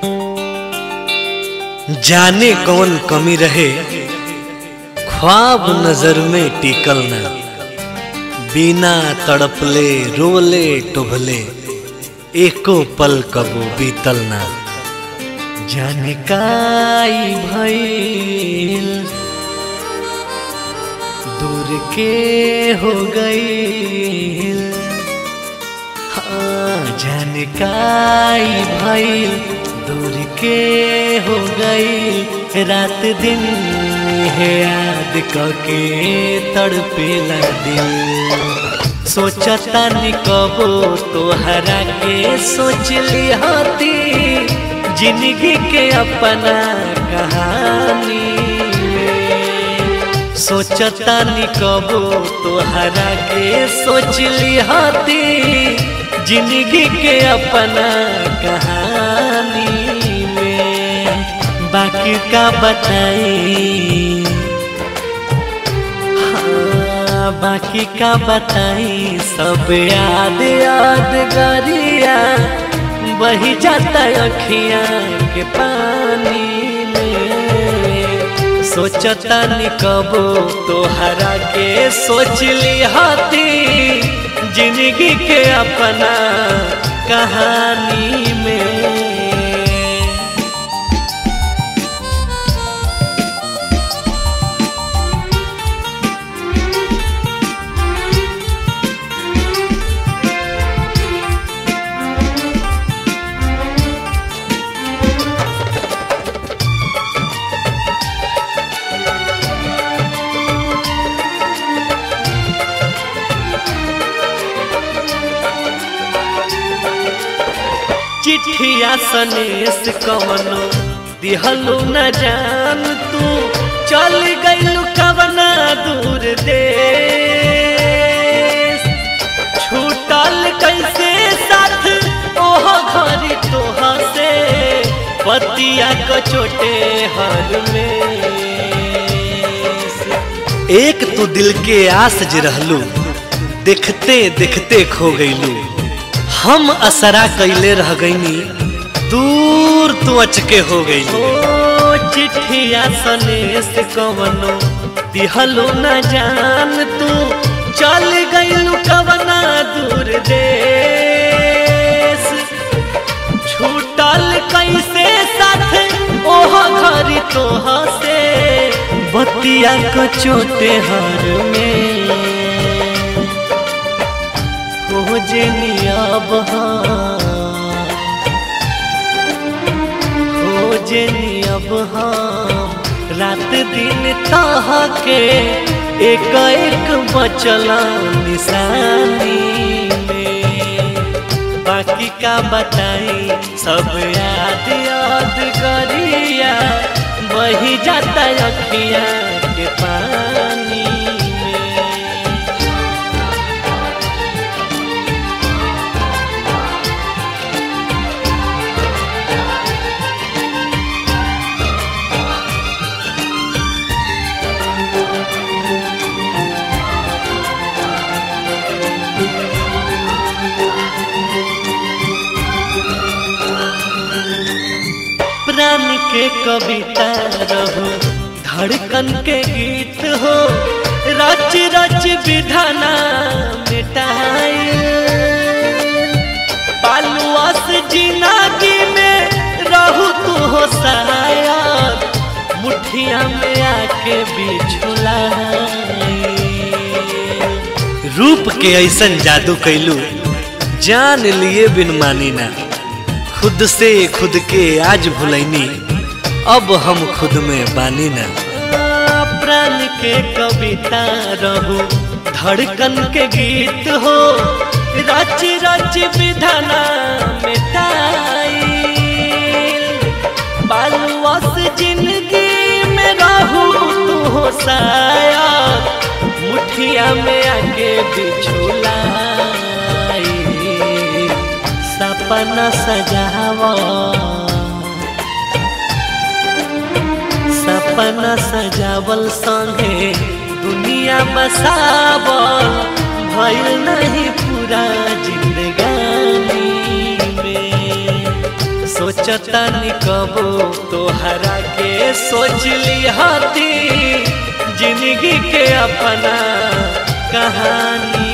जाने कौन कमी रहे ख्वाब नजर में टिकल ना बिना तड़पले रोले टुभले एको पल कबो बीतल ना जाने काई भइल दूर के हो गई हाँ जाने काई भइल दूर के हो गई रात दिन है याद कके तड़पेला दिल सोचता निकबो तोहरा के सोच ली होती जिंदगी के अपना कहानी में। सोचता निकबो तोहरा के सोच ली होती जिंदगी के अपना कहानी में बाकी का बताई हाँ, बाकी का बताई सब याद याद गरिया बही जाता अखिया के पानी में सोचता निकबो तोहरा के सोच ली हाथी जिंदगी के अपना कहानी में चिट्ठिया सनेस कवनो दिहलू न जान तू चल गइलू कवना दूर देश छूटल कैसे साथ ओह घरी तोह से पतिया को छोटे हर में एक तू दिल के आस जे रहलू देखते देखते खो गइलू हम असरा कैले रह गईनी दूर तू अचके हो गई ओ चिट्ठिया सनेस कवनो दिहलो न जान तू चल गइलू कवना दूर देश छूटल कैसे साथ ओह घरी तोह से बतिया को चोटे हर में खोजनी अब खोजनी अब हम रात दिन तह के एक एक बचला निशानी में बाकी का बताई सब याद याद करिया वही जाता अखिया के पानी में प्राण के कविता रहो धड़कन के गीत हो रच रच विधाना मिटाई पालुआस जिंदगी में रहू तू हो शायद मुठिया में आके बिछुला रूप के ऐसन जादू कैलू जान लिए बिन मानी ना खुद से खुद के आज भुलैनी अब हम खुद में बानी ना प्राण के कविता रहू धड़कन के गीत हो रच रच विधाना मिटाई बालुआस जिंदगी में रहू तू हो शायद मुठिया में आके बिछुला सपना सजावा सपना सजावल संगे दुनिया बसावल भइल नहीं पूरा जिंदगानी में सोचता निकबो तोहरा के सोच लिहाती जिंदगी के अपना कहानी